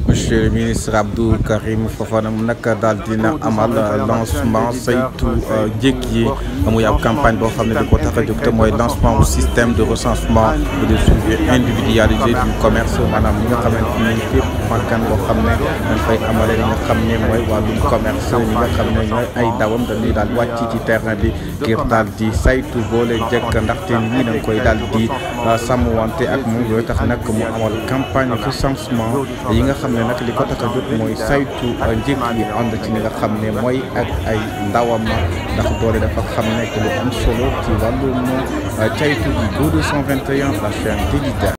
monsieur le ministre Abdou Karim Fofana mu nag daal dina amal lancement saytu njëkk yi muy ab campagne boo xam ne di ko tax a jóg te mooy lancement au système de recensement et de suivi individualisé du commerce maanaam ñi nga xamante ni fépp makkaan boo xam ne dañ fay amale li nga xam ne mooy wàllum commerce ñi nga xam ne ñooy ay dawam dañuy daal wàcc ci terrain bi ngir daal di saytu boole jëkk ndaxte ñii dañ koy daal di sàmmwante ak moom yooyu tax nag mu amal campagne recensement yi nga xam ne nag li ko tax a jóg mooy saytu njëkk yi ànd ci li nga xam ne mooy ak ay ndawam ndax doole dafa xam nekk lu am solo ci wàllum caytu bi 221 la chaîne d'Élida